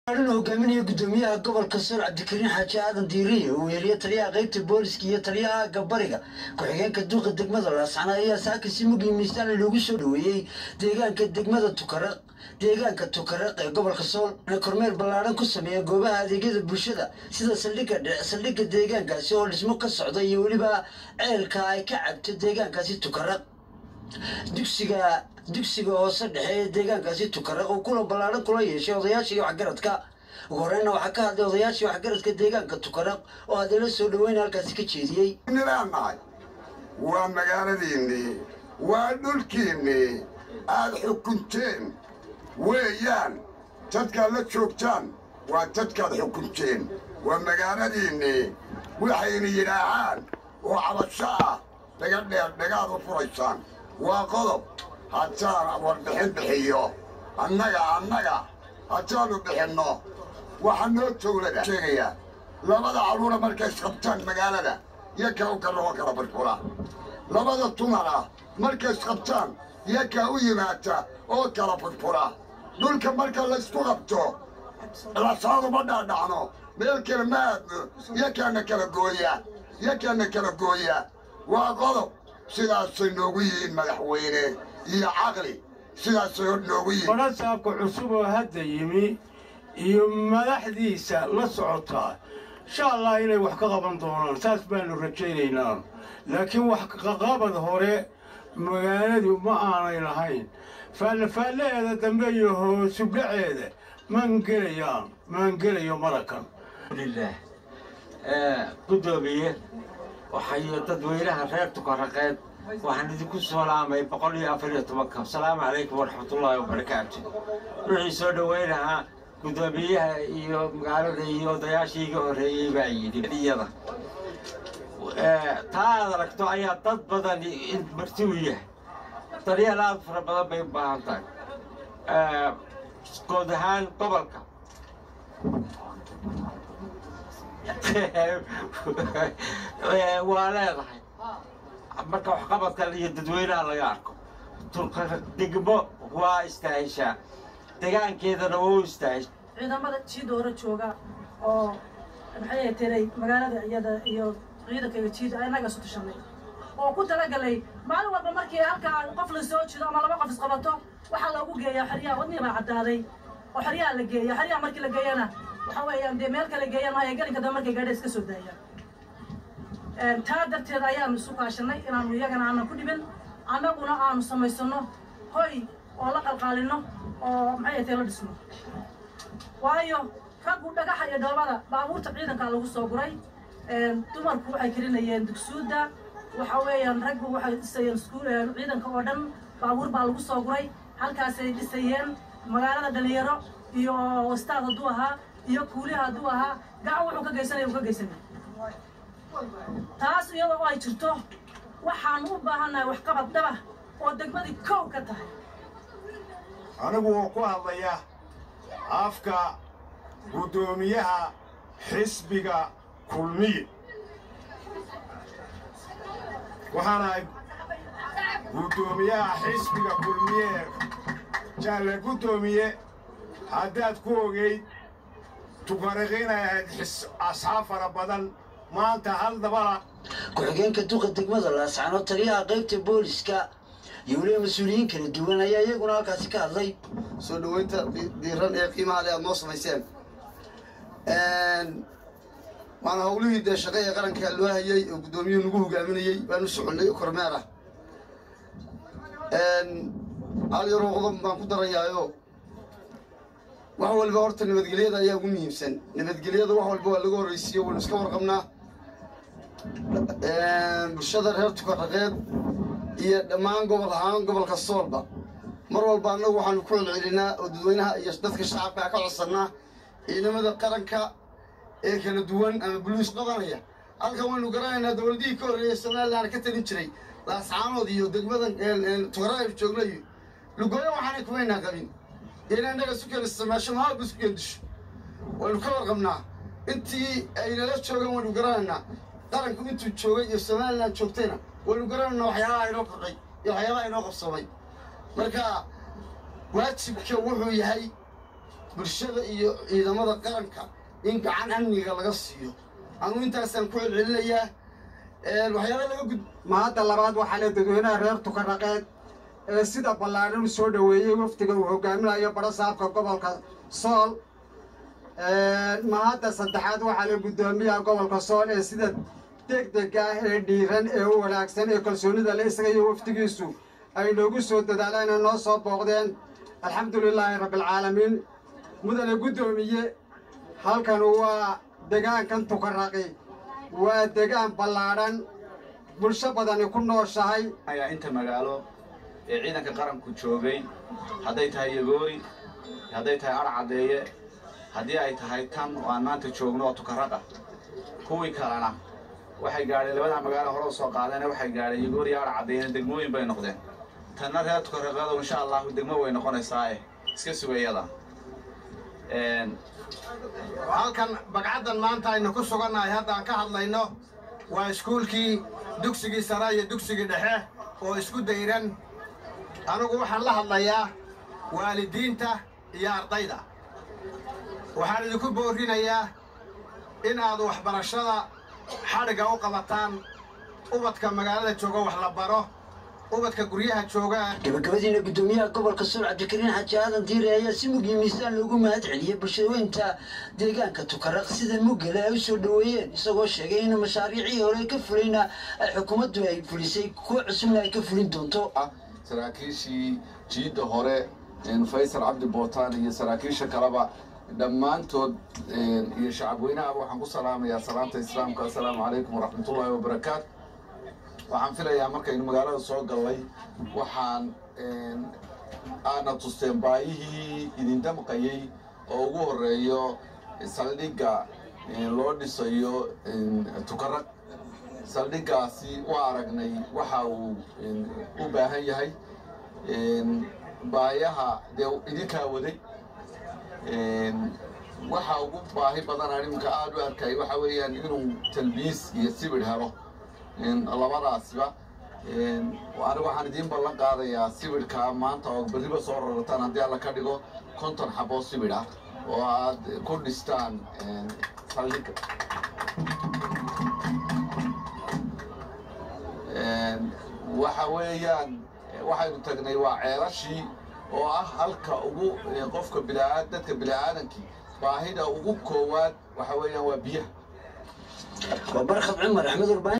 uu hogaaminaya gudoomiyaha gobolka sool cabdikariin xaaji aadan diiriye uu weheliye taliyaha qaybta booliska iyo taliyaha gabariga ku-xigeenka duuqa degmada laascana ayaa saaka si mugii miisaan loogu soo dhoweeyey deegaanka degmada tukaraq deegaanka tukaraq ee gobolka sool kormeer ballaadhan ku sameeya goobaha adeegyada bulshada sida saldhigga saldhigga deegaankaasi oo dhismo ka socda iyo weliba ceelka ay ka cabto deegaankaasi tukaraq dugsiga dugsiga hoose dhexe ee deegaankaasi tukaraq uu kulan ballaadhan kula yeeshay odayaashii waxgaradka ugu horeyna waxaa ka hadlay odayaashii waxgaradka deegaanka tukaraq oo hadala soo dhaweyna halkaasi ka jeediyey nilaanahay waa magaaladiinnii waa dhulkiinnii aad xukunteen weeyaan dadkaad la joogtaan waa dadkaad xukunteen waa magaaladiinnii waxayna yidhaahaan oo cabasho ah dhaga dheer dhagaad u furaysaan waa qodob haddaan warbixin bixiyo annaga annaga haddaannu bixinno waxaa noo towlada sheegayaa labada carruura markay isqabtaan magaalada yakaa u karrabo kala burfura labada dumara markay isqabtaan yakaa u yimaata oo kala furfura dhulka marka laysku qabto lasaaduma dhaadhacno meel kale ma aadno yakaana kala gooya yakaana kala gooya waa qodob sidaasay noogu yihiin madaxweyne iyo caqli sidaasay hor noogu yihiin barasaabka cusub oo hadda yimi iyo madaxdiisa la socotaa insha allah inay wax ka qaban doonaan saas baanu rajaynaynaa laakiin wax kaqabad hore magaaladu ma aanay lahayn faallafaallaheeda dambe iyo hoosubdhaceeda maan gelayaan maan gelayo marakan lilah gudoomiye waxayo dadweynaha reer tukaraqeed waxaan idinku salaamay boqol iyo afar iyo tobanka asalaamu calaykum waraxmatullaahi wabarakaatu wixii soo dhoweynahaa gudoomiyaha iyo magaalada iyo odayaashii iga horreeyey baa yidhi iyada taa aad aragto ayaa dad badan marti u yahay daryeel aad fara badan bay u baahan tahay guud ahaan gobolka waa leedahay marka waxqabadka iyo dadweynaha laga arko degmo waa istaahishaa degaankeedana waa u istaahisha ciidamada jiida hore jooga oo maxay tiray magaalada iyada iyo ciidankayga jiida annaga isu tashanay oo ku talagalay maalin walba markii halkaa qof la soo jido ama laba qof isqabato waxaa loogu geeyaa xeryaha wadnii baa caddaaday oo xeryaha la geeya xeryaha markii la geeyana waxa weeyaan dee meel kale geeyaan maayo gelinka dambe markay gaadha iska soo daayaan taa darteed ayaanu isu kaashanay inaanu iyagana aanan ku dhibin annaguna aanu samaysano hoy oo la qalqaalino oo maxay tahay la dhisno waayo raggu dhagaxa iyo dhoobada baabuurta ciidankaa lagu soo guray dumarku waxay karinayeen dugsuudda waxa weeyaan raggu waxay dhisayeen ciidanka oo dhan baabuur baa lagu soo guray halkaasay dhisayeen magaalada dhalinyaro iyo wastaad hadduu ahaa iyo kuuliha hadduu ahaa gacan wuxuu ka geysanaya uu ka geysanaya taas iyadoo ay jirto waxaan u baahannahay waxqabad dhaba oo degmadii kow ka tahay anigu oo ku hadlaya afka guddoomiyaha xisbiga kulmiye waxaanahay guddoomiyaha xisbiga kulmiye jaalle guddoomiye haddaad ku ogayd tukariqinay ahayd asxaab fara badan maanta hal dabala ku-xigeenka duqa degmada laascano taliyaha qaybta booliska iyo weliba mas-uuliyiin kala duwan ayaa iyaguna halkaasi ka hadlay soo dhoweynta diiran ee qiimaha le aad noo samayseen waana howlihii dee shaqa ee qaranka loo hayay oo guddoomiyuhu nagu hogaaminayey baan u soconnay kormeer ah hal yaroo qodob baan ku darayaayo wax walba horta nabadgelyada ayaa ugu muhiimsan nabadgelyada wax walba waa laga horraysiiyo waynu iska warqabnaa bulshada reer tukaraqeed iyo dhammaan gobol ahaan gobolka soolba mar walba annagu waxaanu ku celcelinaa oo dadweynaha iyo dadka shacabka ka codsannaa ciidamada qaranka ee kala duwan ama buluus qabanaya halkan waynu garanaynaa dowladihii ka horreeyay somalilan ka talin jiray laascaanood iyo degmadan tukaraqayb joognayo lugooyo waxaanay kumaynaa qabin inay innaga isu keen isticmaasho mahaaba isku keen disho waynu ka warqabnaa intii aynala joogan waynu garanaynaa qaranku intuu joogay iyo somalilan joogtayna waynu garanaynaa waxyaabaha inoo kordhay iyo waxyaabaha inoo qabsamay marka waajibka wuxuu yahay bulshada iyo ciidamada qaranka in gacan amniga laga siiyo anugu intaasaan ku celcelinayaa waxyaala laga gud mahadda labaad waxaa le dadweynaha reer tukaraqeed ee sida ballaadhan u soo dhoweeyey wafdiga uu hogaaminayo barasaabka gobolka sool mahadda saddexaad waxaa le guddoomiyaha gobolka sool ee sida degdega ah ee dhiiran ee u wanaagsan ee kalsoonida le isaga iyo wafdigiisu ay noogu soo dadaaleen ee noo soo booqdeen alxamdu lilaahi rabbialcaalamiin mudane guddoomiye halkan waa degaankan tukaraqi waa degaan ballaadhan bulsho badani ku nooshahay ayaa inta magaalo ee ciidanka qaranku joogay hadday tahay yagoori hadday tahay ar caddeeye haddii ay tahay tan oo aan maanta joogno oo tukaraqa kuwii kalena waxay gaadheen labadaa magaalo hore u soo qaadeen waxay gaadheen yagoori ar caddeeyena degmooyin bay noqdeen tanna reer tukaraqeedu insha allahu degmo way noqonaysaae iska sugayada halkan bagcaddan maanta aynu ku sugannahay haddaan ka hadlayno waa iskuulkii dugsigii sare iyo dugsigii dhexe oo isku dayran anugu waxaan la hadlayaa waalidiinta iyo ardayda waxaan idinku boorrinayaa in aad waxbarashada xadhigga u qabataan ubadka magaalada jooga wax la baro ubadka guryaha jooga gabagabadiina guddoomiyaha gobolka suul cabdikariin xaaji aadan diire ayaa si mugii miisaan loogu mahad celiyey bulshaweynta deegaanka tukaraq sida mugale ay u soo dhoweeyeen isagoo sheegay in mashaariicii hore ka fulayna ay xukuumaddu ay fulisay kuwa cusubna ay ka fulin doonto saraakiishii jiidda hore faysal cabdi bootaan iyo saraakiisha kaleba dhammaantood iyo shacabweynahaba waxaan ku salaamayaa salaamta islaamka assalaamu calaykum waraxmatullaahi wabarakaatu waxaan filayaa markaynu magaalada soo gallay waxaan aadna tusteen baayihii idin damqayey oo ugu horreeyo saldhigga loo dhisayo tukaraq saldhiggaasi waa aragnay waxa uu u baahan yahay baayaha dee idinkaa waday waxa ugu baahi badan animka aada u arkay waxa weeyaan inuu talbiis iyo sibir helo labadaasba anigu waxaan idiin ballan qaadayaa sibidhka maanta oo berriba soo rarataan haddii alla ka dhigo konton xaboo sibidh ah oo aad ku dhistaan saldhigga waxa weeyaan waxaynu tagnay waa ceelashii oo ah halka ugu qofka bilaa dadka bila'aadankii baahida ugu koowaad waxa weeyaan waa biyaha waa barkhad cumar axmed urbaan